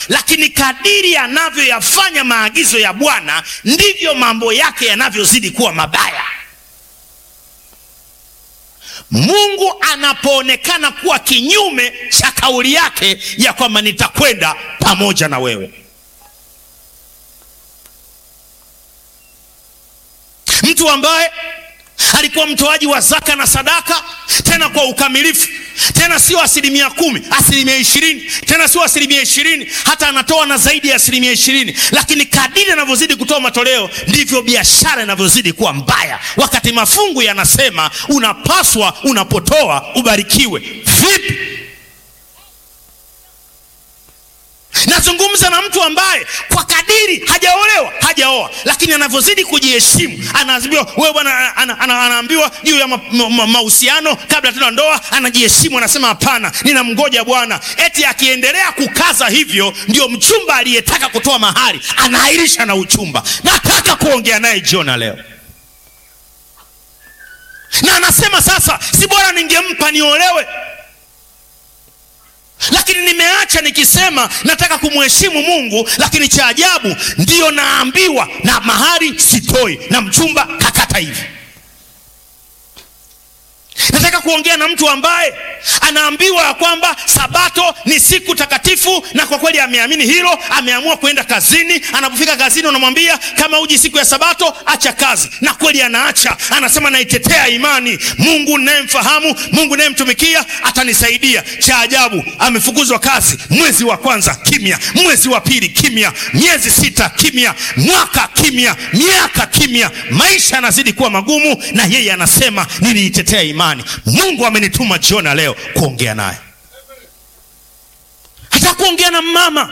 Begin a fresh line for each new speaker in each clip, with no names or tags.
lakini kadiri anavyoyafanya maagizo ya Bwana ndivyo mambo yake yanavyozidi kuwa mabaya. Mungu anapoonekana kuwa kinyume cha kauli yake ya kwamba nitakwenda pamoja na wewe. Mtu ambaye alikuwa mtoaji wa zaka na sadaka, tena kwa ukamilifu, tena sio asilimia kumi, asilimia ishirini, tena sio asilimia ishirini, hata anatoa na zaidi ya asilimia ishirini. Lakini kadiri anavyozidi kutoa matoleo, ndivyo biashara inavyozidi kuwa mbaya, wakati mafungu yanasema unapaswa unapotoa ubarikiwe. Vipi? Nazungumza na mtu ambaye kwa kadiri hajaolewa hajaoa, lakini anavyozidi kujiheshimu, anaambiwa wewe bwana, ana- ana- anaambiwa juu ya mahusiano ma, ma, kabla tena ndoa, anajiheshimu, anasema hapana, ninamngoja Bwana. Eti akiendelea kukaza hivyo, ndio mchumba aliyetaka kutoa mahari anaahirisha na uchumba. Nataka kuongea naye jioni leo, na anasema sasa, si bora ningempa niolewe lakini nimeacha nikisema nataka kumheshimu Mungu, lakini cha ajabu ndiyo naambiwa na mahari sitoi, na mchumba kakata hivi. Nataka kuongea na mtu ambaye anaambiwa ya kwamba sabato ni siku takatifu, na kwa kweli ameamini hilo, ameamua kwenda kazini. Anapofika kazini, unamwambia kama uji siku ya sabato, acha kazi, na kweli anaacha. Anasema naitetea imani, Mungu ninayemfahamu, Mungu ninayemtumikia atanisaidia. Cha ajabu, amefukuzwa kazi mwezi wa kwanza, kimya. Mwezi wa pili, kimya. Miezi sita, kimya. Mwaka, kimya. Miaka, kimya. Maisha yanazidi kuwa magumu, na yeye anasema niliitetea imani. Mungu amenituma jioni leo kuongea naye, hata kuongea na mama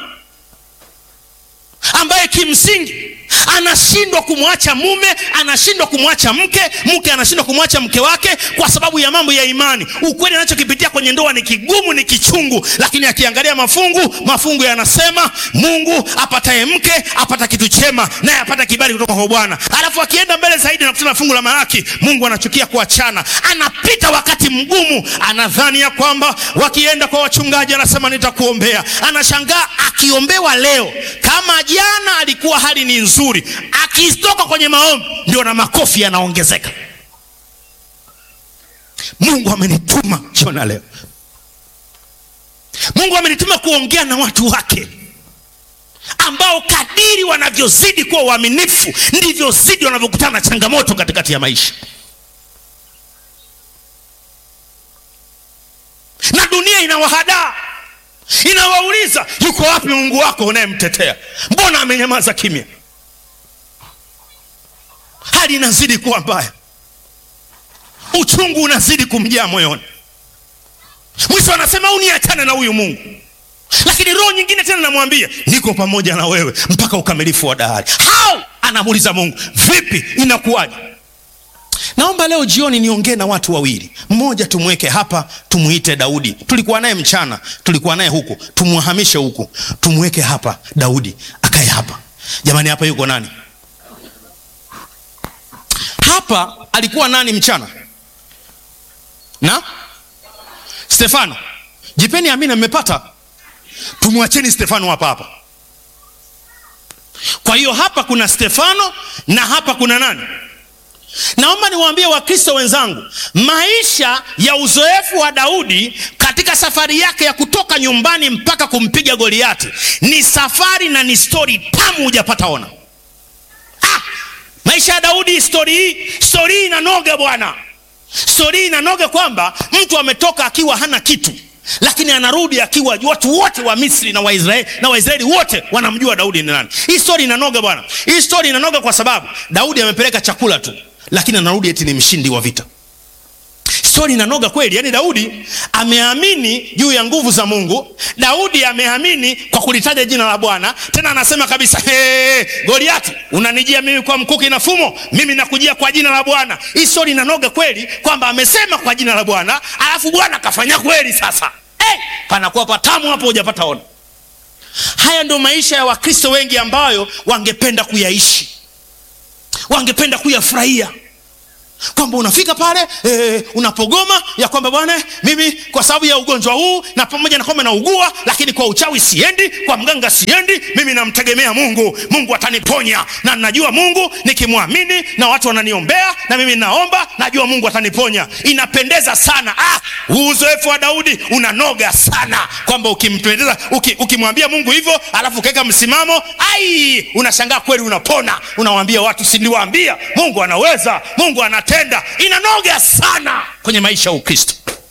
ambaye kimsingi anashindwa kumwacha mume, anashindwa kumwacha mke, mke anashindwa kumwacha mke wake kwa sababu ya mambo ya imani. Ukweli anachokipitia kwenye ndoa ni kigumu, ni kichungu, lakini akiangalia mafungu, mafungu yanasema Mungu apataye mke apata kitu chema, naye apata kibali kutoka kwa Bwana. Alafu akienda mbele zaidi na kusema fungu la Malaki, Mungu anachukia kuachana. Anapita wakati mgumu, anadhani ya kwamba wakienda kwa wachungaji, anasema nitakuombea. Anashangaa akiombewa leo, kama jana alikuwa hali ni nzuri, akitoka kwenye maombi ndio na makofi yanaongezeka. Mungu amenituma jioni leo, Mungu amenituma kuongea na watu wake ambao kadiri wanavyozidi kuwa waaminifu ndivyo zidi wanavyokutana na changamoto katikati ya maisha, na dunia inawahadaa inawauliza, yuko wapi Mungu wako unayemtetea? Mbona amenyamaza kimya? Hali inazidi kuwa mbaya, uchungu unazidi kumjaa moyoni. Mwisho anasema uniachane na huyu Mungu, lakini roho nyingine tena namwambia niko pamoja na wewe mpaka ukamilifu wa dahari. How? Anamuuliza Mungu, vipi, inakuwaje? Naomba leo jioni niongee na watu wawili. Mmoja tumweke hapa, tumuite Daudi. Tulikuwa naye mchana, tulikuwa naye huku, tumwahamishe huku, tumweke hapa. Daudi akae hapa. Jamani, hapa yuko nani? Hapa alikuwa nani mchana? Na Stefano. Jipeni amina, mmepata. Tumwacheni Stefano hapa hapa. Kwa hiyo hapa kuna Stefano na hapa kuna nani? Naomba niwaambie Wakristo wenzangu, maisha ya uzoefu wa Daudi katika safari yake ya kutoka nyumbani mpaka kumpiga Goliati ni safari na ni stori tamu, hujapata ona. Ah, maisha ya Daudi, stori hii, stori hii inanoga bwana, stori hii inanoga kwamba mtu ametoka akiwa hana kitu lakini anarudi akiwa watu wote wa Misri na Waisraeli na Waisraeli wote wanamjua Daudi ni nani. Hii stori inanoga bwana, hii stori inanoga kwa sababu Daudi amepeleka chakula tu, lakini anarudi eti ni mshindi wa vita. Stori inanoga kweli. Yani Daudi ameamini juu ya nguvu za Mungu. Daudi ameamini kwa kulitaja jina la Bwana, tena anasema kabisa, hey, Goliati, unanijia mimi kwa mkuki na fumo, mimi nakujia kwa jina la Bwana. Hii stori inanoga kweli kwamba amesema kwa jina la Bwana, alafu Bwana kafanya kweli. Sasa hey, panakuwa patamu hapo, hujapata ona. Haya ndio maisha ya Wakristo wengi ambayo wangependa kuyaishi, wangependa kuyafurahia kwamba unafika pale e, unapogoma ya kwamba bwana mimi kwa sababu ya ugonjwa huu na pamoja na kwamba naugua lakini kwa uchawi siendi kwa mganga siendi mimi namtegemea mungu mungu ataniponya na najua mungu nikimwamini na watu wananiombea na mimi naomba najua mungu ataniponya inapendeza sana ah, uzoefu wa daudi unanoga sana kwamba ukimpendeza uki, ukimwambia mungu hivyo alafu ukaweka msimamo ai unashangaa kweli unapona unawambia watu siliwaambia mungu anaweza mungu anatenda inanoga sana kwenye maisha ya ukristo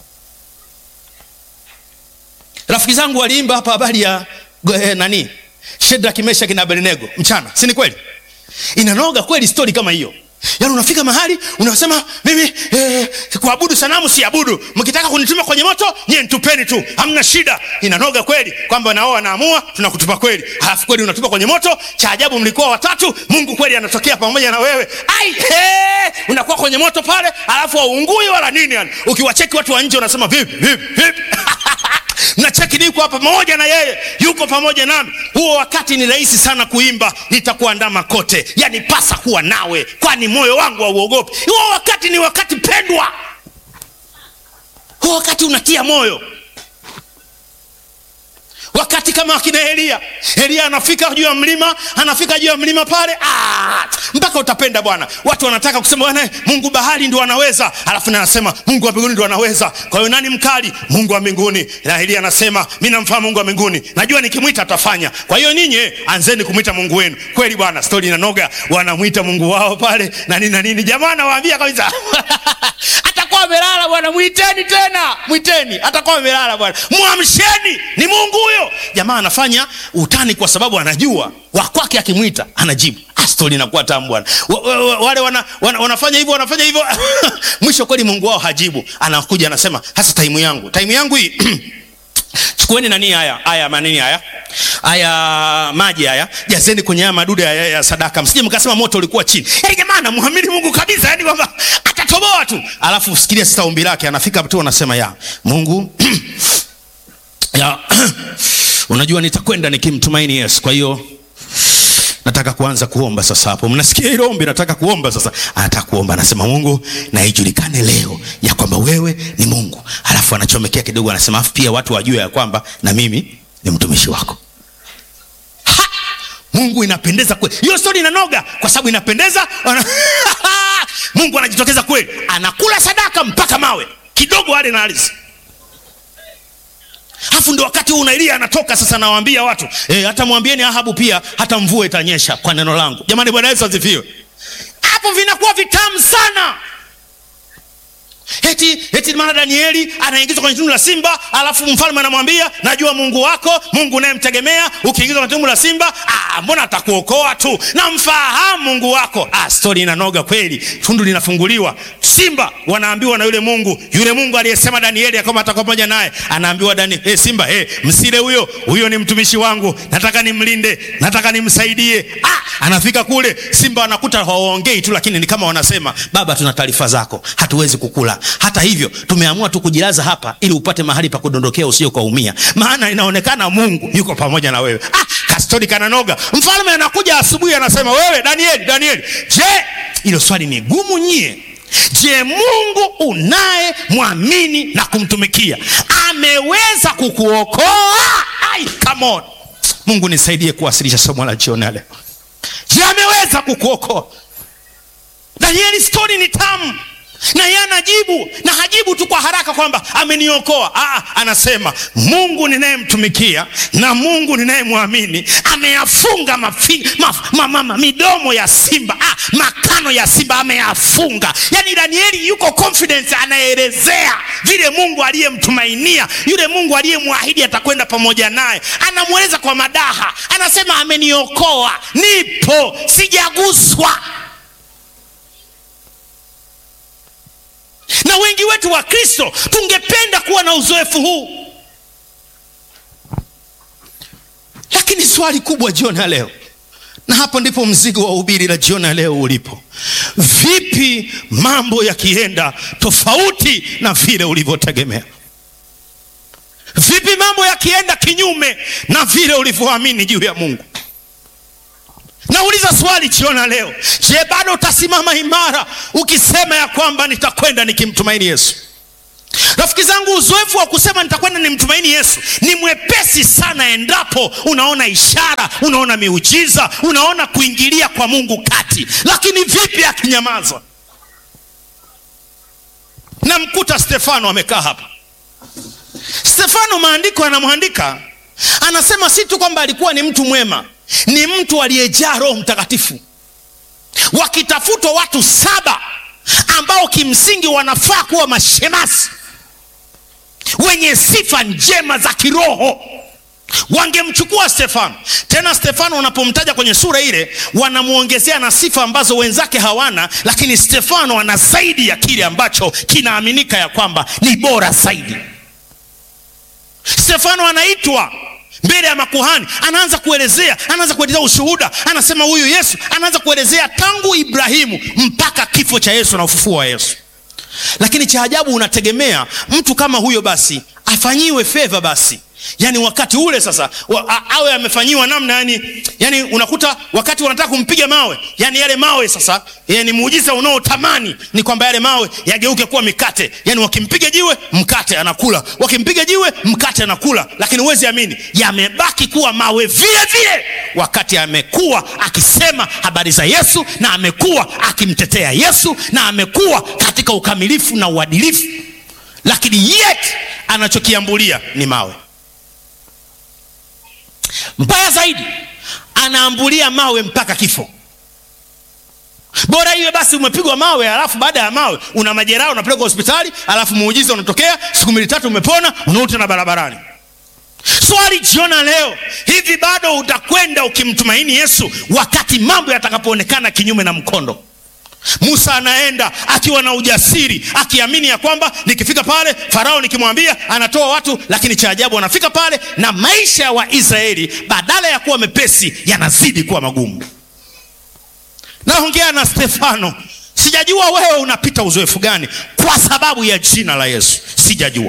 rafiki zangu waliimba hapa habari ya eh, nani shedrak meshaki na abednego mchana si ni kweli inanoga kweli stori kama hiyo yaani unafika mahali unasema mimi eh, kuabudu sanamu siabudu mkitaka kunituma kwenye moto nyie ntupeni tu hamna shida inanoga kweli kwamba nao wanaamua tunakutupa kweli halafu kweli unatupa kwenye moto cha ajabu mlikuwa watatu mungu kweli anatokea pamoja na wewe ai he, unakuwa kwenye moto pale alafu waungui wala nini yani ukiwacheki watu wa nje unasema vipi vipi vipi mnacheki niko hapa pamoja na yeye yuko pamoja nami huo wakati ni rahisi sana kuimba nitakuandama kote yani pasa kuwa nawe kwani moyo wangu hauogopi huo wakati ni wakati pendwa huo wakati unatia moyo wakati kama akina elia elia anafika juu ya mlima anafika juu ya mlima pale ah, mpaka utapenda bwana watu wanataka kusema bwana mungu bahari ndo anaweza alafu na anasema mungu wa mbinguni ndo anaweza kwa hiyo nani mkali mungu wa mbinguni na elia anasema mi namfahamu mungu wa mbinguni najua nikimwita atafanya kwa hiyo ninyi anzeni kumwita mungu wenu kweli bwana stori inanoga wanamwita mungu wao pale na nini na nini jamaa anawaambia kabisa atakuwa amelala bwana mwiteni tena mwiteni atakuwa amelala bwana mwamsheni ni mungu huyo jamaa anafanya utani kwa sababu anajua wakwake akimwita anajibu stori inakuwa tamu bwana wa, wa, wa, wale wana, wana, wanafanya hivyo wanafanya hivyo mwisho kweli mungu wao hajibu anakuja anasema hasa taimu yangu taimu yangu hii chukueni nani haya haya manini haya haya maji haya jazeni kwenye haya madude haya ya sadaka msije mkasema moto ulikuwa chini yaani jamaa anamwamini mungu kabisa yani kwamba atatoboa tu alafu sikilia sasa ombi lake anafika tu anasema ya mungu ya unajua nitakwenda nikimtumaini yesu kwa hiyo nataka kuanza kuomba sasa hapo mnasikia hilo ombi nataka kuomba sasa anataka kuomba anasema mungu na ijulikane leo ya kwamba wewe ni mungu alafu anachomekea kidogo anasema afu pia watu wajue ya kwamba na mimi ni mtumishi wako ha! mungu inapendeza kweli hiyo stori inanoga kwa sababu inapendeza wana... mungu anajitokeza kweli anakula sadaka mpaka mawe kidogo ale na ardhi alafu ndio wakati huu nailia anatoka sasa nawaambia watu e, hata mwambieni ahabu pia hata mvua itanyesha kwa neno langu jamani bwana yesu asifiwe hapo vinakuwa vitamu sana eti eti maana danieli anaingizwa kwenye tundu la simba alafu mfalme anamwambia najua mungu wako mungu unayemtegemea ukiingizwa kwenye tundu la simba ah, mbona atakuokoa tu namfahamu mungu wako ah, stori inanoga kweli tundu linafunguliwa simba wanaambiwa na yule mungu yule mungu aliyesema danieli akama atakuwa pamoja naye anaambiwa dani hey, simba hey, msile huyo huyo ni mtumishi wangu nataka nimlinde nataka nimsaidie ah, anafika kule simba wanakuta hawaongei tu lakini ni kama wanasema baba tuna taarifa zako hatuwezi kukula hata hivyo tumeamua tu kujilaza hapa ili upate mahali pa kudondokea usio kaumia maana inaonekana mungu yuko pamoja na wewe ah, kastori kananoga mfalme anakuja asubuhi anasema wewe danieli danieli je hilo swali ni gumu nyie je mungu unaye mwamini na kumtumikia ameweza kukuokoa ai come on mungu nisaidie kuwasilisha somo la jioni ya leo je ameweza kukuokoa danieli stori ni tamu na yeye anajibu na hajibu tu kwa haraka kwamba ameniokoa Aa, anasema mungu ninayemtumikia na mungu ninayemwamini ameyafunga mafi, maf, ma, ma, ma, midomo ya simba Aa, makano ya simba ameyafunga yaani danieli yuko confidence anaelezea vile mungu aliyemtumainia yule mungu aliyemwahidi atakwenda pamoja naye anamweleza kwa madaha anasema ameniokoa nipo sijaguswa na wengi wetu wa kristo tungependa kuwa na uzoefu huu lakini swali kubwa jioni ya leo na hapo ndipo mzigo wa ubiri la jioni ya leo ulipo vipi mambo yakienda tofauti na vile ulivyotegemea vipi mambo yakienda kinyume na vile ulivyoamini juu ya mungu Nauliza swali jiona leo, je, bado utasimama imara ukisema ya kwamba nitakwenda nikimtumaini Yesu? Rafiki zangu, uzoefu wa kusema nitakwenda nimtumaini Yesu ni mwepesi sana endapo unaona ishara, unaona miujiza, unaona kuingilia kwa Mungu kati. Lakini vipi akinyamaza? Namkuta Stefano amekaa hapa. Stefano, maandiko anamwandika, anasema si tu kwamba alikuwa ni mtu mwema, ni mtu aliyejaa Roho Mtakatifu. Wakitafutwa watu saba ambao kimsingi wanafaa kuwa mashemasi wenye sifa njema za kiroho wangemchukua Stefano. Tena Stefano unapomtaja kwenye sura ile, wanamwongezea na sifa ambazo wenzake hawana, lakini Stefano ana zaidi ya kile ambacho kinaaminika ya kwamba ni bora zaidi. Stefano anaitwa mbele ya makuhani, anaanza kuelezea, anaanza kuelezea ushuhuda, anasema huyu Yesu, anaanza kuelezea tangu Ibrahimu mpaka kifo cha Yesu na ufufuo wa Yesu. Lakini cha ajabu, unategemea mtu kama huyo basi afanyiwe fedha basi yaani wakati ule sasa wa, a, awe amefanyiwa namna yani, yani unakuta wakati wanataka kumpiga mawe yani yale mawe sasa yani muujiza unaotamani ni kwamba yale mawe yageuke kuwa mikate yani wakimpiga jiwe mkate anakula wakimpiga jiwe mkate anakula lakini huwezi amini yamebaki kuwa mawe vile vile wakati amekuwa akisema habari za yesu na amekuwa akimtetea yesu na amekuwa katika ukamilifu na uadilifu lakini yet anachokiambulia ni mawe mbaya zaidi anaambulia mawe mpaka kifo bora iwe basi umepigwa mawe alafu baada ya mawe una majeraha unapelekwa hospitali alafu muujiza unatokea siku mbili tatu umepona unarudi tena barabarani swali jiona leo hivi bado utakwenda ukimtumaini yesu wakati mambo yatakapoonekana kinyume na mkondo musa anaenda akiwa na ujasiri akiamini ya kwamba nikifika pale farao nikimwambia anatoa watu lakini cha ajabu anafika pale na maisha ya waisraeli badala ya kuwa mepesi yanazidi kuwa magumu naongea na stefano sijajua wewe unapita uzoefu gani kwa sababu ya jina la yesu sijajua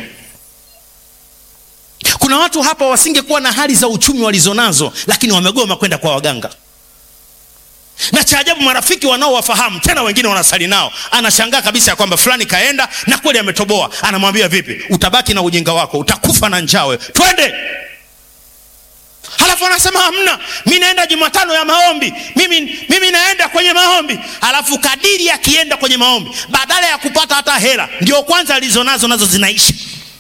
kuna watu hapa wasingekuwa na hali za uchumi walizonazo lakini wamegoma kwenda kwa waganga na cha ajabu marafiki wanaowafahamu tena wengine wanasali nao anashangaa kabisa ya kwamba fulani kaenda na kweli ametoboa anamwambia vipi utabaki na ujinga wako utakufa na njawe twende halafu anasema hamna mi naenda jumatano ya maombi mimi, mimi naenda kwenye maombi halafu kadiri akienda kwenye maombi badala ya kupata hata hela ndio kwanza alizonazo nazo zinaisha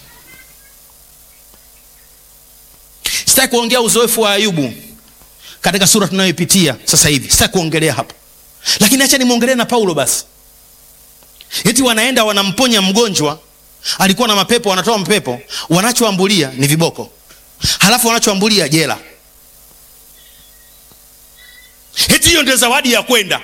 sitaki kuongea uzoefu wa ayubu katika sura tunayoipitia sasa hivi sitaki kuongelea hapo lakini acha nimwongelee na paulo basi eti wanaenda wanamponya mgonjwa alikuwa na mapepo wanatoa mapepo wanachoambulia ni viboko halafu wanachoambulia jela eti hiyo ndio zawadi ya kwenda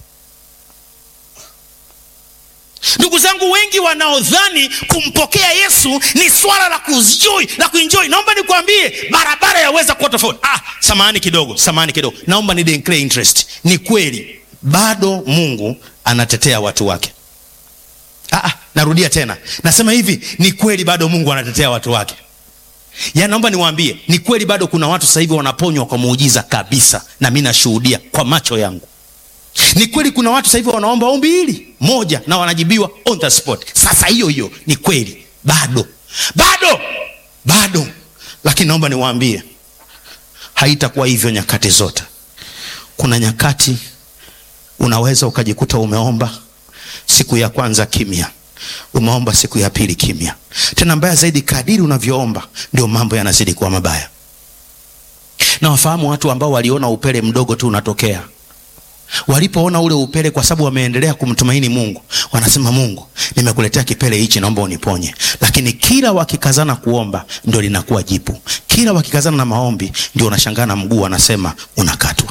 ndugu zangu wengi wanaodhani kumpokea yesu ni swala la kuenjoy la kuenjoy naomba nikwambie barabara yaweza kuwa tofauti ah, samahani kidogo samahani kidogo naomba ni declare interest ni kweli bado mungu anatetea watu wake ah, ah, narudia tena nasema hivi ni kweli bado mungu anatetea watu wake ya naomba niwaambie ni kweli bado kuna watu sasa hivi wanaponywa kwa muujiza kabisa na mi nashuhudia kwa macho yangu ni kweli kuna watu sasa hivi wanaomba ombi hili moja na wanajibiwa on the spot sasa hiyo hiyo ni kweli bado bado bado lakini naomba niwaambie haitakuwa hivyo nyakati zote kuna nyakati unaweza ukajikuta umeomba siku ya kwanza kimya umeomba siku ya pili kimya tena mbaya zaidi kadiri unavyoomba ndio mambo yanazidi kuwa mabaya na wafahamu watu ambao waliona upele mdogo tu unatokea walipoona ule upele kwa sababu wameendelea kumtumaini mungu wanasema mungu nimekuletea kipele hichi naomba uniponye lakini kila wakikazana kuomba ndio linakuwa jipu kila wakikazana na maombi ndio unashangaa na mguu wanasema unakatwa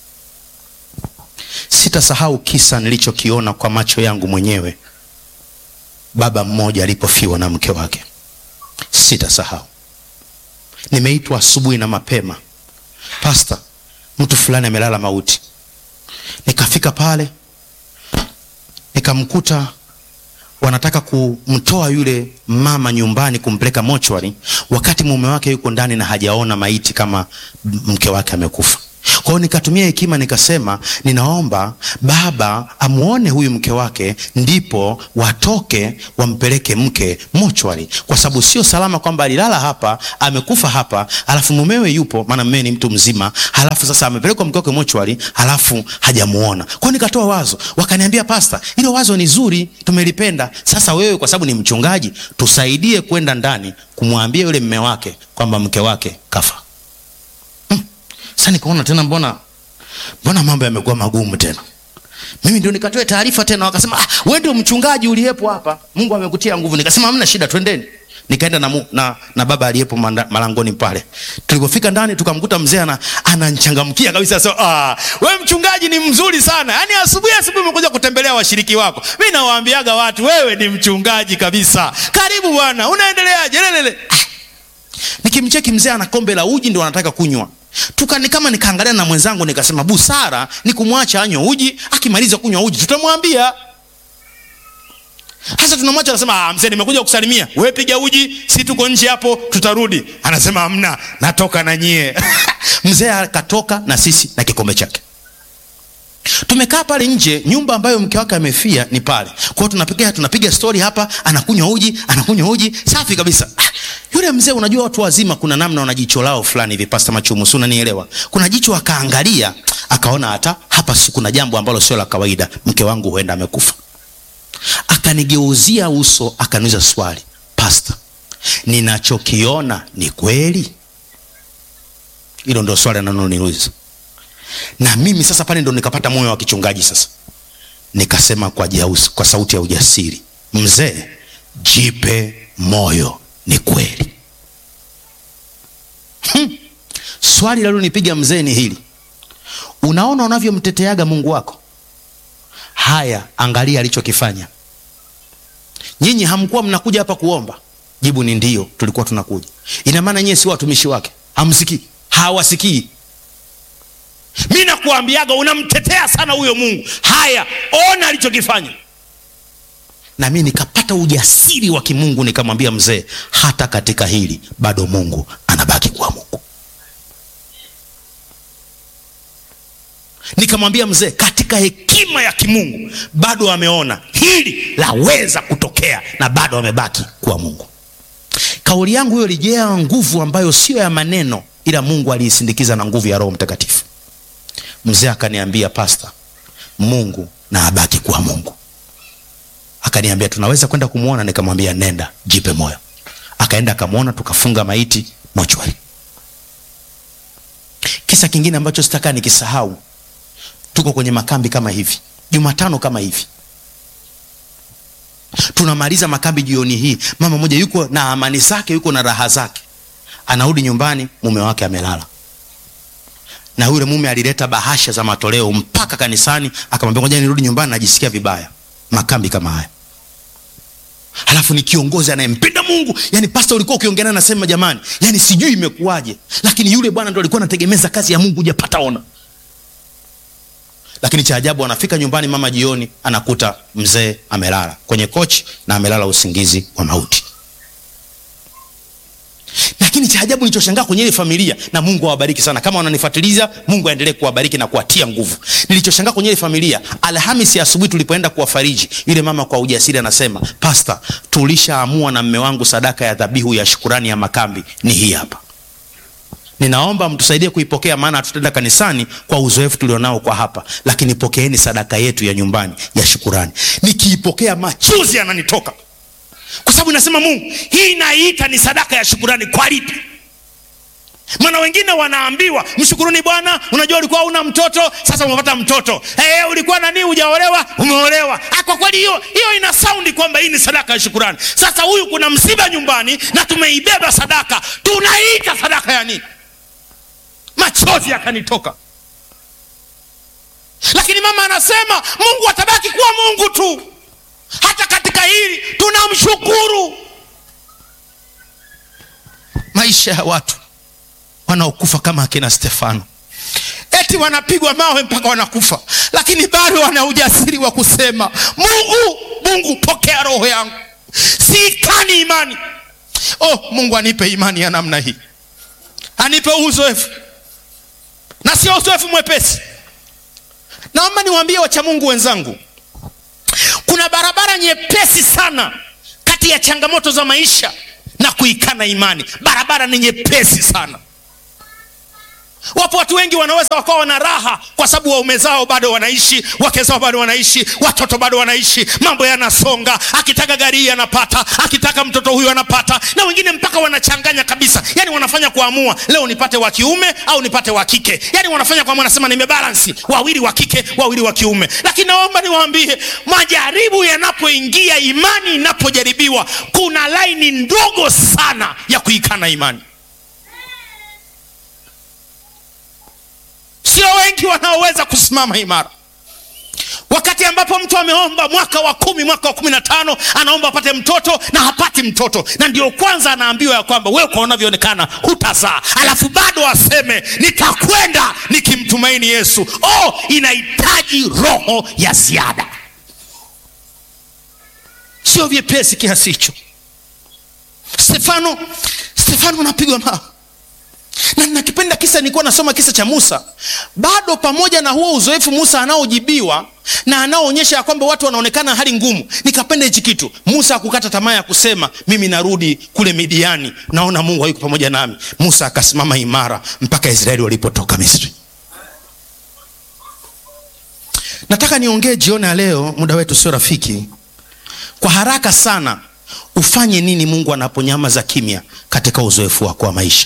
sitasahau kisa nilichokiona kwa macho yangu mwenyewe baba mmoja alipofiwa na mke wake sitasahau nimeitwa asubuhi na mapema pasta mtu fulani amelala mauti nikafika pale nikamkuta wanataka kumtoa yule mama nyumbani kumpeleka mochwari wakati mume wake yuko ndani na hajaona maiti kama mke wake amekufa kwa hiyo nikatumia hekima nikasema, ninaomba baba amwone huyu mke wake, ndipo watoke wampeleke mke mochwari, kwa sababu sio salama kwamba alilala hapa amekufa hapa, alafu mumewe yupo, maana mumewe ni mtu mzima, halafu sasa amepelekwa mke wake mochwari, halafu hajamuona. Kwa hiyo nikatoa wazo, wakaniambia pasta, hilo wazo ni zuri, tumelipenda. Sasa wewe kwa sababu ni mchungaji, tusaidie kwenda ndani kumwambia yule mme wake kwamba mke wake kafa. Hmm. Sasa nikaona tena, mbona mbona mambo yamekuwa magumu tena. Mimi ndio nikatoe taarifa tena, wakasema ah, wewe ndio mchungaji uliyepo hapa, Mungu amekutia nguvu. Nikasema hamna shida, twendeni. Nikaenda na, mu, na, na baba aliyepo malangoni pale. Tulipofika ndani tukamkuta mzee ana ananchangamkia kabisa. So, ah, wewe mchungaji ni mzuri sana. Yaani asubuhi asubuhi umekuja kutembelea washiriki wako. Mimi nawaambiaga watu wewe ni mchungaji kabisa. Karibu bwana. Unaendeleaje? Lelele. Ah. Nikimcheki mzee ana kombe la uji ndio anataka kunywa. Tukani kama nikaangalia na mwenzangu nikasema busara ni kumwacha anywe uji, akimaliza kunywa uji tutamwambia. Hasa tunamwacha anasema, ah, mzee nimekuja kusalimia. Wewe piga uji, si tuko nje hapo tutarudi. Anasema hamna, natoka na nyie. Mzee akatoka na sisi na kikombe chake. Tumekaa pale nje, nyumba ambayo mke wake amefia ni pale. Kwa hiyo tunapiga tunapiga story hapa, anakunywa uji, anakunywa uji, safi kabisa. Ah, yule mzee unajua watu wazima kuna namna wana jicho lao fulani hivi, Pastor Machumu, si unanielewa? Kuna jicho akaangalia, akaona hata hapa si kuna jambo ambalo sio la kawaida, mke wangu huenda amekufa. Akanigeuzia uso, akaniuliza swali, Pastor, ninachokiona ni kweli? Hilo ndio swali analoniuliza na mimi sasa pale ndo nikapata moyo wa kichungaji sasa, nikasema kwa jausi, kwa sauti ya ujasiri, mzee, jipe moyo, ni kweli. Hmm. Swali lalonipiga mzee ni hili, unaona unavyomteteaga Mungu wako? Haya, angalia alichokifanya. Nyinyi hamkuwa mnakuja hapa kuomba? Jibu ni ndio, tulikuwa tunakuja. Ina maana nyinyi si watumishi wake? Hamsikii? Hawasikii? Mi nakuambiaga unamtetea sana huyo Mungu. Haya, ona alichokifanya. Na mi nikapata ujasiri wa kimungu, nikamwambia mzee, hata katika hili bado Mungu anabaki kuwa Mungu. Nikamwambia mzee, katika hekima ya kimungu bado ameona hili laweza kutokea na bado amebaki kuwa Mungu. Kauli yangu hiyo ilijaa nguvu ambayo sio ya maneno, ila Mungu aliisindikiza na nguvu ya Roho Mtakatifu. Mzee akaniambia pasta, Mungu na abaki kuwa Mungu. Akaniambia tunaweza kwenda kumwona, nikamwambia nenda, jipe moyo. Akaenda akamwona, tukafunga maiti mochwari. Kisa kingine ambacho sitaka nikisahau, tuko kwenye makambi kama hivi, Jumatano kama hivi, tunamaliza makambi jioni hii, mama mmoja yuko na amani zake, yuko na raha zake, anarudi nyumbani, mume wake amelala na yule mume alileta bahasha za matoleo mpaka kanisani, akamwambia ngoja nirudi nyumbani, najisikia vibaya. Makambi kama haya, halafu ni kiongozi anayempenda Mungu. Yani pasta, ulikuwa ukiongea naye nasema, jamani, yani sijui imekuwaje, lakini yule bwana ndo alikuwa anategemeza kazi ya Mungu, hujapata ona. Lakini cha ajabu, anafika nyumbani mama jioni, anakuta mzee amelala kwenye kochi na amelala usingizi wa mauti lakini cha ajabu nilichoshangaa kwenye ile familia, na Mungu awabariki sana, kama wananifuatiliza, Mungu aendelee kuwabariki na kuwatia nguvu. Nilichoshangaa kwenye ile familia, Alhamisi asubuhi tulipoenda kuwafariji, yule mama kwa ujasiri anasema, Pasta, tulishaamua na mme wangu, sadaka ya dhabihu ya shukurani ya makambi ni hii hapa. Ninaomba mtusaidie kuipokea, maana hatutaenda kanisani kwa uzoefu tulionao kwa hapa, lakini pokeeni sadaka yetu ya nyumbani ya shukurani. Nikiipokea machozi yananitoka kwa sababu nasema Mungu, hii naiita ni sadaka ya shukurani. Kwa lipi? Maana wengine wanaambiwa mshukuruni Bwana, unajua ulikuwa una mtoto, sasa umepata mtoto. Hey, ulikuwa nani, hujaolewa, umeolewa. Kwa kweli hiyo hiyo ina saundi kwamba hii ni sadaka ya shukurani. Sasa huyu kuna msiba nyumbani na tumeibeba sadaka, tunaiita sadaka ya nini? Machozi yakanitoka, lakini mama anasema Mungu atabaki kuwa Mungu tu hata katika hili tunamshukuru. Maisha ya watu wanaokufa kama akina Stefano, eti wanapigwa mawe mpaka wanakufa, lakini bado wana ujasiri wa kusema Mungu, Mungu pokea roho yangu, siikani imani. Oh, Mungu anipe imani ya namna hii, anipe uzoefu na sio uzoefu mwepesi. Naomba niwaambie wachamungu wenzangu, kuna barabara nyepesi sana kati ya changamoto za maisha na kuikana imani. Barabara ni nyepesi sana. Wapo watu wengi wanaweza wakawa wana raha kwa sababu waume zao bado wanaishi, wake zao bado wanaishi, watoto bado wanaishi, mambo yanasonga. Akitaka gari hii anapata, akitaka mtoto huyu anapata, na wengine mpaka wanachanganya kabisa, yani wanafanya kuamua, leo nipate wa kiume au nipate wa kike, yani wanafanya kwa wanasema nimebalansi, wawili wa kike, wawili wa kiume. Lakini naomba niwaambie, majaribu yanapoingia, imani inapojaribiwa, kuna laini ndogo sana ya kuikana imani. Sio wengi wanaoweza kusimama imara. Wakati ambapo mtu ameomba mwaka wa kumi, mwaka wa kumi na tano, anaomba apate mtoto na hapati mtoto, na ndio kwanza anaambiwa ya kwamba wewe kwa unavyoonekana hutazaa, alafu bado aseme nitakwenda nikimtumaini Yesu. Oh, inahitaji roho ya ziada, sio vyepesi kiasi hicho. Stefano, Stefano anapigwa mawe na nakipenda kisa, nilikuwa nasoma kisa cha Musa. Bado pamoja na huo uzoefu Musa anaojibiwa na anaoonyesha ya kwamba watu wanaonekana hali ngumu, nikapenda hichi kitu. Musa hakukata tamaa ya kusema mimi narudi kule Midiani, naona Mungu hayuko pamoja nami. Musa akasimama imara mpaka Israeli walipotoka Misri. Nataka niongee jioni ya leo, muda wetu sio rafiki. Kwa haraka sana, ufanye nini Mungu anaponyamaza kimya katika uzoefu wako wa maisha?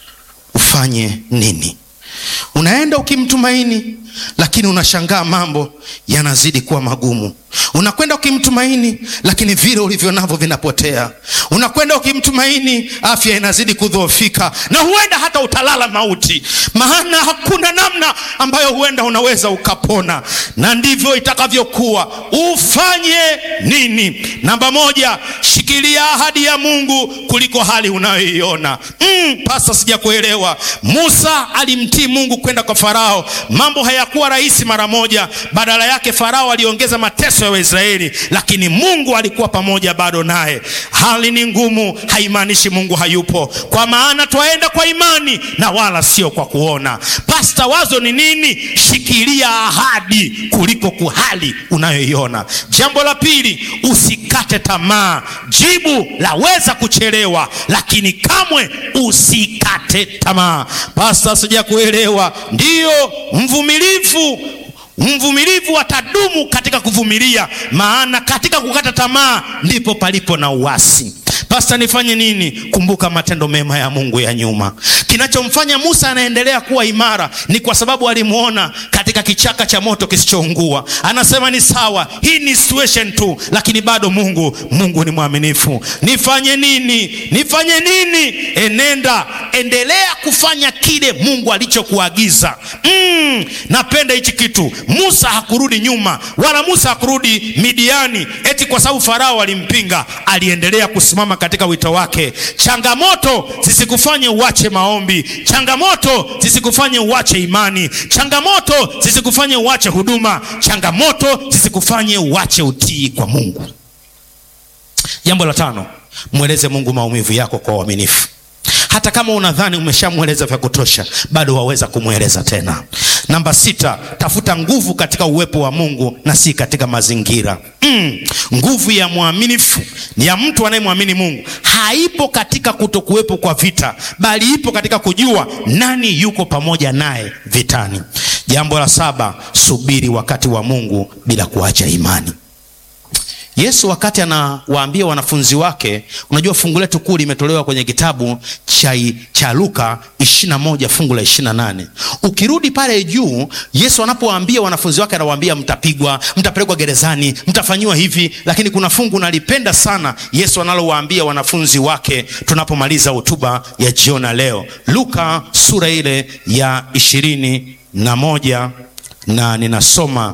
Ufanye nini? Unaenda ukimtumaini, lakini unashangaa mambo yanazidi kuwa magumu. Unakwenda ukimtumaini, lakini vile ulivyo navyo vinapotea. Unakwenda ukimtumaini, afya inazidi kudhoofika, na huenda hata utalala mauti, maana hakuna namna ambayo huenda unaweza ukapona. Na ndivyo itakavyokuwa. Ufanye nini? Namba moja, shikilia ahadi ya Mungu kuliko hali unayoiona. Mm, pasa sijakuelewa. Musa alimtii Mungu kwenda kwa Farao. Mambo hayakuwa rahisi mara moja, badala yake Farao aliongeza mateso ya Waisraeli, lakini Mungu alikuwa pamoja bado naye. Hali ni ngumu, haimaanishi Mungu hayupo, kwa maana twaenda kwa imani na wala sio kwa kuona. Pasta, wazo ni nini? Shikilia ahadi kuliko kuhali unayoiona. Jambo la pili, usikate tamaa. Jibu laweza kuchelewa, lakini kamwe usikate tamaa. Pasta, sijakuelewa. Ndiyo, mvumilivu mvumilivu atadumu katika kuvumilia, maana katika kukata tamaa ndipo palipo na uasi. Pasta, nifanye nini? Kumbuka matendo mema ya Mungu ya nyuma. Kinachomfanya Musa anaendelea kuwa imara ni kwa sababu alimuona katika kichaka cha moto kisichoungua. Anasema ni sawa, hii ni situation tu, lakini bado Mungu, Mungu ni mwaminifu. Nifanye nini? Nifanye nini? Enenda, endelea kufanya kile Mungu alichokuagiza. Mm, napenda hichi kitu. Musa hakurudi nyuma, wala Musa hakurudi Midiani eti kwa sababu Farao alimpinga. Aliendelea kusimama katika wito wake. Changamoto zisikufanye uache maombi, changamoto zisikufanye uache imani, changamoto zisikufanye uache huduma, changamoto zisikufanye uache utii kwa Mungu. Jambo la tano, mweleze Mungu maumivu yako kwa uaminifu. Hata kama unadhani umeshamweleza vya kutosha, bado waweza kumweleza tena. Namba sita, tafuta nguvu katika uwepo wa Mungu na si katika mazingira. Mm, nguvu ya mwaminifu ni ya mtu anayemwamini Mungu, haipo katika kutokuwepo kwa vita, bali ipo katika kujua nani yuko pamoja naye vitani. Jambo la saba, subiri wakati wa Mungu bila kuacha imani. Yesu wakati anawaambia wanafunzi wake, unajua fungu letu kuu limetolewa kwenye kitabu cha, cha Luka 21 fungu la 28. Ukirudi pale juu, Yesu anapowaambia wanafunzi wake anawaambia mtapigwa, mtapelekwa gerezani, mtafanyiwa hivi, lakini kuna fungu nalipenda sana Yesu analowaambia wanafunzi wake tunapomaliza hotuba ya jioni leo, Luka sura ile ya ishirini na moja na ninasoma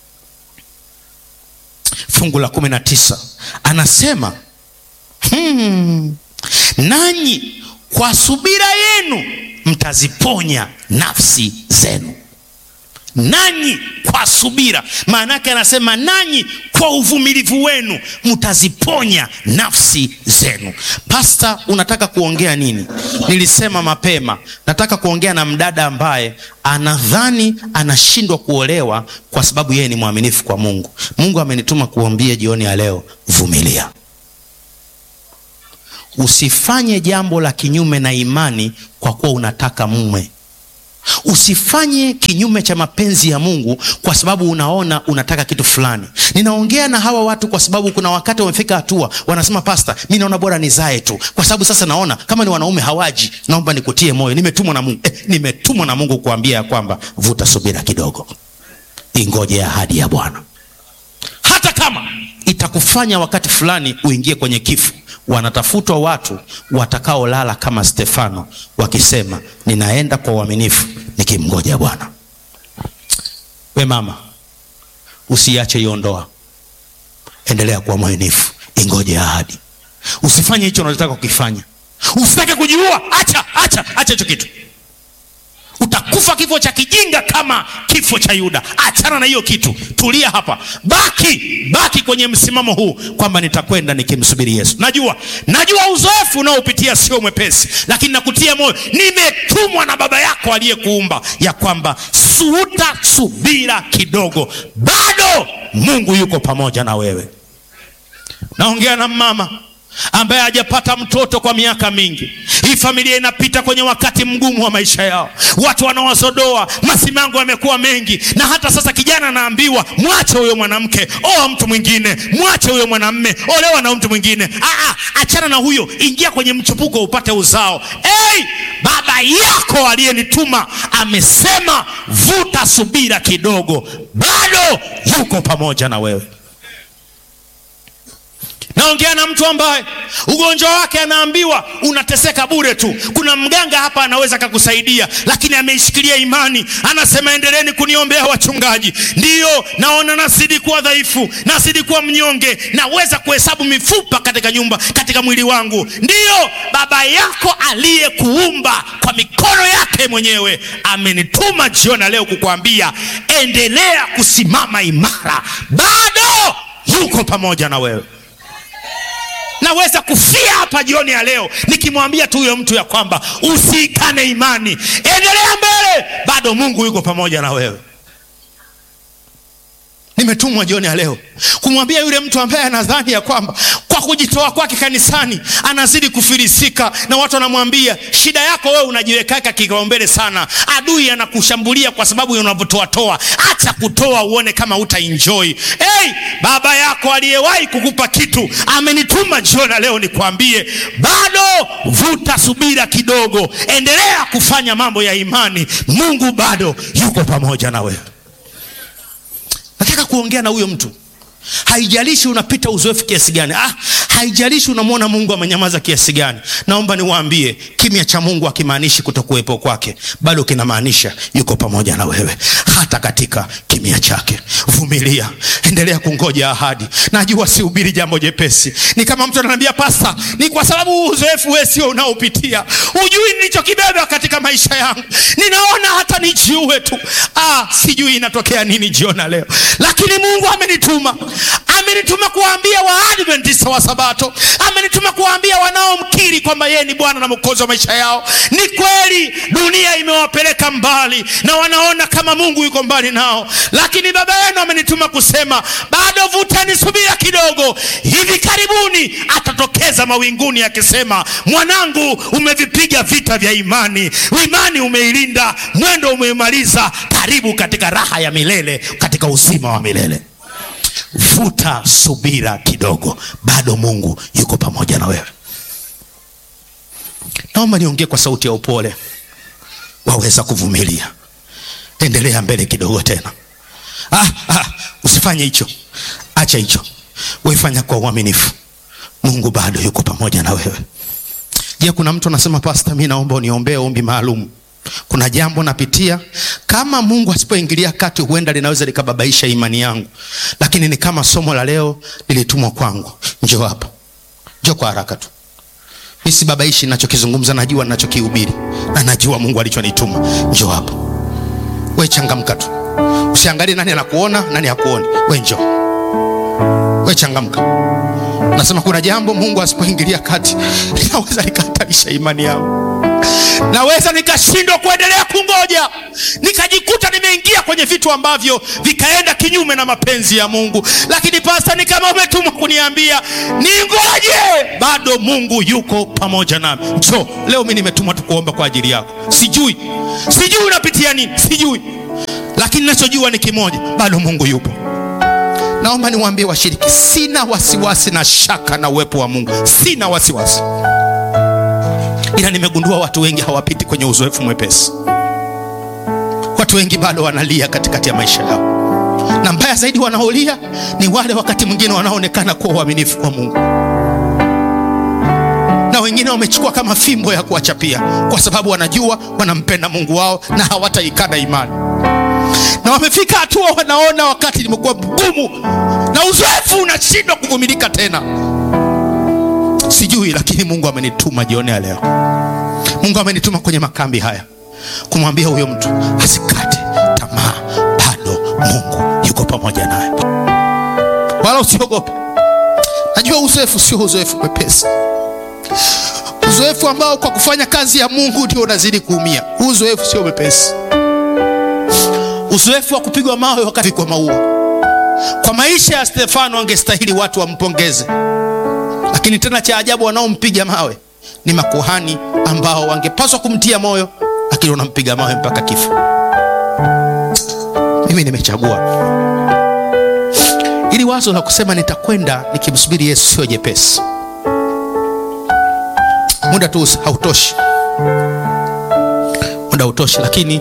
fungu la kumi na tisa anasema hmm, nanyi kwa subira yenu mtaziponya nafsi zenu. nanyi kwa subira. Maana yake anasema nanyi kwa uvumilivu wenu mtaziponya nafsi zenu. Pasta, unataka kuongea nini? Nilisema mapema, nataka kuongea na mdada ambaye anadhani anashindwa kuolewa kwa sababu yeye ni mwaminifu kwa Mungu. Mungu amenituma kuambia jioni ya leo, vumilia. Usifanye jambo la kinyume na imani kwa kuwa unataka mume. Usifanye kinyume cha mapenzi ya Mungu kwa sababu unaona unataka kitu fulani. Ninaongea na hawa watu kwa sababu kuna wakati wamefika hatua wanasema, pasta, mi naona bora nizae tu, kwa sababu sasa naona kama ni wanaume hawaji. Naomba nikutie moyo, nimetumwa na Mungu eh, nimetumwa na Mungu kuambia ya kwamba vuta subira kidogo, ingoje ahadi ya Bwana, hata kama itakufanya wakati fulani uingie kwenye kifo. Wanatafutwa watu watakaolala kama Stefano wakisema, ninaenda kwa uaminifu nikimngoja Bwana. We mama, usiache hiyo ndoa, endelea kuwa mwaminifu, ingoje ahadi. Usifanye hicho unachotaka kukifanya, usitake kujiua. Acha, acha, acha hicho kitu, utakufa kifo cha kijinga kama kifo cha Yuda. Achana na hiyo kitu, tulia hapa, baki baki kwenye msimamo huu kwamba nitakwenda nikimsubiri Yesu. Najua najua uzoefu unaopitia sio mwepesi, lakini nakutia moyo, nimetumwa na Baba yako aliyekuumba ya kwamba suuta subira kidogo, bado Mungu yuko pamoja na wewe. Naongea na mama ambaye hajapata mtoto kwa miaka mingi. Hii familia inapita kwenye wakati mgumu wa maisha yao, watu wanawazodoa, masimango yamekuwa mengi, na hata sasa kijana anaambiwa mwache huyo mwanamke, oa mtu mwingine, mwache huyo mwanamme, olewa na mtu mwingine. Aa, achana na huyo, ingia kwenye mchupuko upate uzao. Hey, baba yako aliyenituma amesema vuta subira kidogo, bado yuko pamoja na wewe. Naongea na mtu ambaye ugonjwa wake anaambiwa unateseka bure tu. Kuna mganga hapa anaweza kakusaidia, lakini ameishikilia imani, anasema endeleeni kuniombea wachungaji. Ndiyo naona nazidi kuwa dhaifu, nazidi kuwa mnyonge, naweza kuhesabu mifupa katika nyumba, katika mwili wangu. Ndiyo baba yako aliyekuumba kwa mikono yake mwenyewe amenituma jioni leo kukuambia endelea kusimama imara, bado yuko pamoja na wewe. Naweza kufia hapa jioni ya leo nikimwambia tu huyo mtu ya kwamba usiikane imani, endelea mbele, bado Mungu yuko pamoja na wewe. Nimetumwa jioni ya leo kumwambia yule mtu ambaye anadhani ya kwamba kwa kujitoa kwake kanisani anazidi kufilisika, na watu wanamwambia shida yako wewe unajiwekaka kipaumbele sana, adui anakushambulia kwa sababu unavyotoatoa. Acha kutoa uone kama uta enjoy. Hey, baba yako aliyewahi kukupa kitu amenituma jioni ya leo nikwambie, bado vuta subira kidogo, endelea kufanya mambo ya imani, Mungu bado yuko pamoja na wewe. Nataka kuongea na huyo mtu, haijalishi unapita uzoefu kiasi gani, ah, haijalishi unamwona Mungu amenyamaza kiasi gani. Naomba niwaambie, kimya cha Mungu hakimaanishi kutokuwepo kwake, bado kinamaanisha yuko pamoja na wewe hata katika kimya chake. Vumilia, endelea kungoja ahadi. Najua sihubiri jambo jepesi, ni kama mtu ananiambia pasta, ni kwa sababu uzoefu wewe sio unaopitia, hujui nilichokibeba katika maisha yangu, ninaona hata nijiue tu. Ah, sijui inatokea nini jiona leo, lakini Mungu amenituma, amenituma kuwaambia Waadventista wa Sabato, amenituma kuwaambia wanaomkiri kwamba yeye ni Bwana na Mwokozi wa maisha yao. Ni kweli dunia imewapeleka mbali na wanaona kama Mungu yuko mbali nao, lakini baba yenu amenituma kusema bado vuteni subira kidogo, hivi karibuni atatokeza mawinguni akisema, mwanangu, umevipiga vita vya imani, imani umeilinda, mwendo umeimaliza, karibu katika raha ya milele, katika uzima wa milele. Vuta subira kidogo, bado Mungu yuko pamoja na wewe. Naomba niongee kwa sauti ya upole, waweza kuvumilia, endelea mbele kidogo tena. Ah, ah, usifanye hicho, acha hicho, weifanya kwa uaminifu. Mungu bado yuko pamoja na wewe. Je, kuna mtu anasema pasta, mi naomba uniombee ombi maalum kuna jambo napitia, kama Mungu asipoingilia kati, huenda linaweza likababaisha imani yangu, lakini ni kama somo la leo lilitumwa kwangu. Njoo hapa, njoo kwa haraka tu. Mi sibabaishi ninachokizungumza, najua ninachokihubiri na najua Mungu alichonituma. Njoo hapa, we changamka tu. Usiangalie nani anakuona nani hakuoni. We njoo, we changamka. Nasema kuna jambo Mungu asipoingilia kati linaweza likahatarisha imani yangu, naweza nikashindwa kuendelea kungoja, nikajikuta nimeingia kwenye vitu ambavyo vikaenda kinyume na mapenzi ya Mungu. Lakini pasta, ni kama umetumwa kuniambia ningoje, bado Mungu yuko pamoja nami. Njoo leo, mimi nimetumwa tu kuomba kwa ajili yako. Sijui, sijui unapitia nini, sijui, lakini nachojua ni kimoja, bado Mungu yupo. Naomba niwaambie washiriki, sina wasiwasi na shaka na uwepo wa Mungu, sina wasiwasi, ila nimegundua watu wengi hawapiti kwenye uzoefu mwepesi. Watu wengi bado wanalia katikati ya maisha yao, na mbaya zaidi, wanaolia ni wale wakati mwingine wanaonekana kuwa waaminifu kwa Mungu, na wengine wamechukua kama fimbo ya kuwachapia, kwa sababu wanajua wanampenda Mungu wao na hawataikana imani na wamefika hatua wanaona wakati limekuwa mgumu na uzoefu unashindwa kuvumilika tena. Sijui, lakini Mungu amenituma jioni ya leo. Mungu amenituma kwenye makambi haya kumwambia huyo mtu asikate tamaa, bado Mungu yuko pamoja naye, wala usiogope. Najua uzoefu sio uzoefu mwepesi, uzoefu ambao kwa kufanya kazi ya Mungu ndio unazidi kuumia. Uzoefu sio mwepesi uzoefu wa kupigwa mawe wakati kwa maua. Kwa maisha ya Stefano angestahili watu wampongeze, lakini tena cha ajabu, wanaompiga mawe ni makuhani ambao wangepaswa kumtia moyo, lakini wanampiga mawe mpaka kifo. Mimi nimechagua ili wazo la kusema nitakwenda nikimsubiri Yesu sio jepesi. Muda tu hautoshi, muda hautoshi, lakini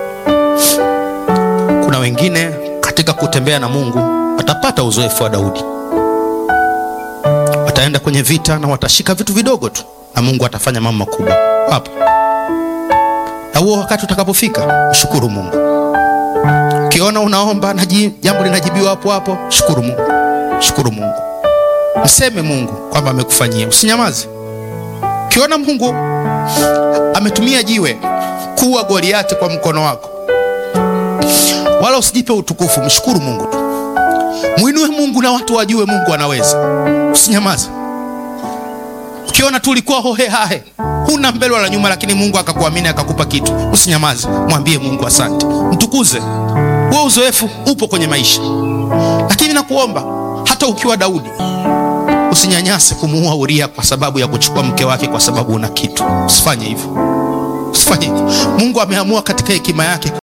kuna wengine katika kutembea na Mungu watapata uzoefu wa Daudi. Wataenda kwenye vita na watashika vitu vidogo tu, na Mungu atafanya mambo makubwa hapo. Na huo wakati utakapofika, shukuru Mungu. Ukiona unaomba na jambo linajibiwa hapo hapo, shukuru Mungu, shukuru Mungu, mseme Mungu kwamba amekufanyia, usinyamaze. Ukiona Mungu ametumia jiwe kuua Goliati kwa mkono wako wala usijipe utukufu, mshukuru Mungu tu, mwinue Mungu na watu wajue Mungu anaweza. Usinyamaze. Ukiona tu ulikuwa hohe hahe, huna mbele wala nyuma, lakini Mungu akakuamini akakupa kitu, usinyamaze, mwambie Mungu asante, mtukuze. Huo uzoefu upo kwenye maisha, lakini nakuomba hata ukiwa Daudi usinyanyase kumuua Uria kwa sababu ya kuchukua mke wake, kwa sababu una kitu. Usifanye hivyo, usifanye hivyo. Mungu ameamua katika hekima yake